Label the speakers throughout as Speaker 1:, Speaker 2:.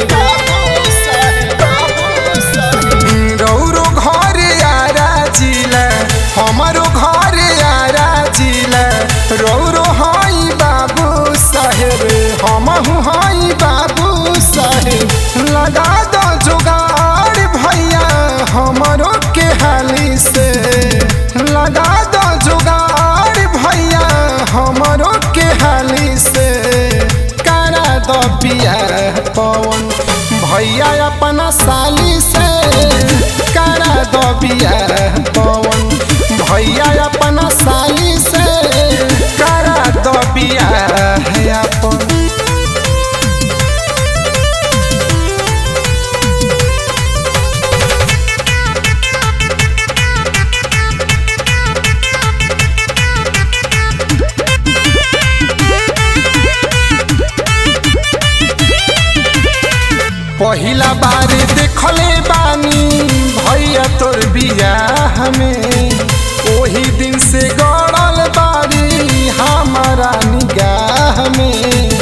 Speaker 1: रौरो घर आरा जिला हमारो घर आरा जिला रौरो हई बाबू साहेब हमहू हई बाबू साहेब लगा दो जुगाड़ भैया हमरो के हाली से लगा दो जुगाड़ भैया हमरो के हाली से करा दो पिया पवन भैया अपना साली से करा दो पिया पवन भैया अपना साली से करा दो पिया अपन पहिला बार देखले बानी भैया तोर बियाह में ओही दिन से गड़ल बारी हमारा निगाह में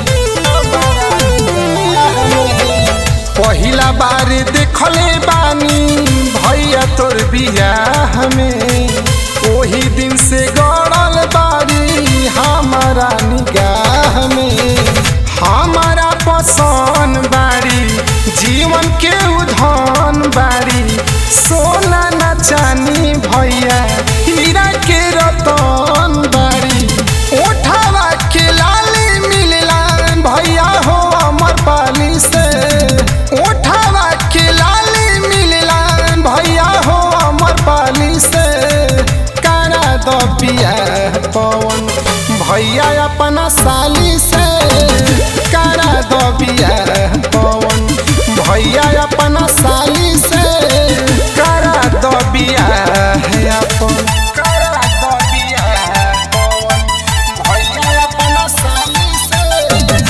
Speaker 1: पहिला बार देखले बानी भैया तोर बियाह में ओही दिन से गड़ल बारी हमारा निगाह में हमारा पसंद बारी जीवन के उधन बारी सोना न चानी भैया हीरा के रतन बारी ओठावा के लाली मिलला भैया हो अमर पाली से ओठावा के लाली मिलला भैया हो अमर पाली से करा दो पिया पवन भैया अपना साली से करा दो पिया पवन भैया अपना साली से करा दो बिया अपन करा दो बिया पवन भैया अपना साली से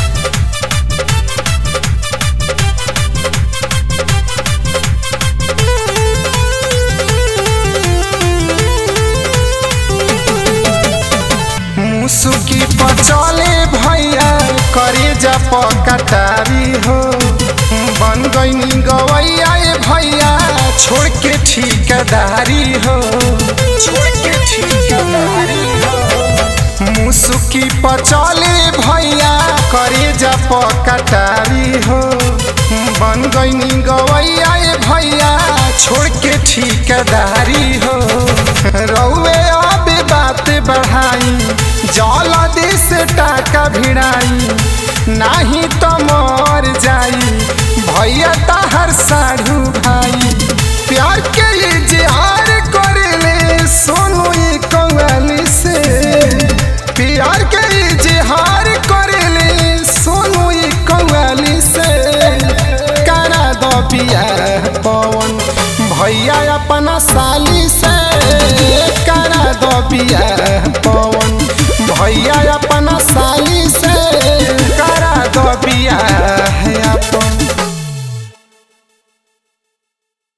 Speaker 1: मुसुकी पचले भैया करे जा पकटारी हो बन गईनी गवैया ए भैया छोड़ के ठिकदारी हो छोड़ के ठिकदारी हो मुसुकी पचले भैया करे जा पकटारी हो बन गईनी गवैया ए भैया छोड़ के ठिकदारी हो रउए अब बात बढ़ाई जलदी से टाका भिड़ाई नाही तो मर जाई भैया ताहर साढ़ू भाई प्यार के इजहार करेले सोनू ये कवाली से प्यार के इजहार करेले सोनू ये कवाली से करा दो पिया पवन भैया अपना साली से करा दो पिया